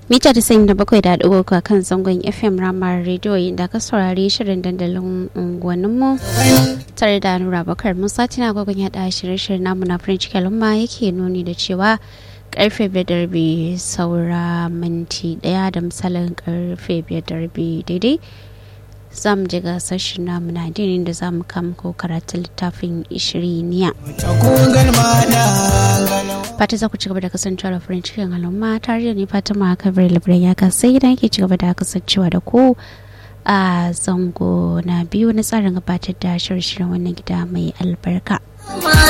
mita da sayin da bakwai da ɗigo a kan zangon fm ramar rediyo inda ka saurari shirin dandalin unguwanninmu tare da nura bakar musa tina gwagwan yaɗa shirye-shiryen namu na french kalumma yake nuni da cewa karfe biyar da rabi saura minti ɗaya da misalin karfe biyar da rabi daidai za mu ji gasar shi namu na dinin da za mu kama ko karatun littafin ishiriniya. fata za ku ci gaba da kasancewa da farin cikin al'umma tare da ni fatima kabir labiran ya sai idan ke ci gaba da kasancewa da ku a zango na biyu na tsarin gabatar da shirye-shiryen wannan gida mai albarka.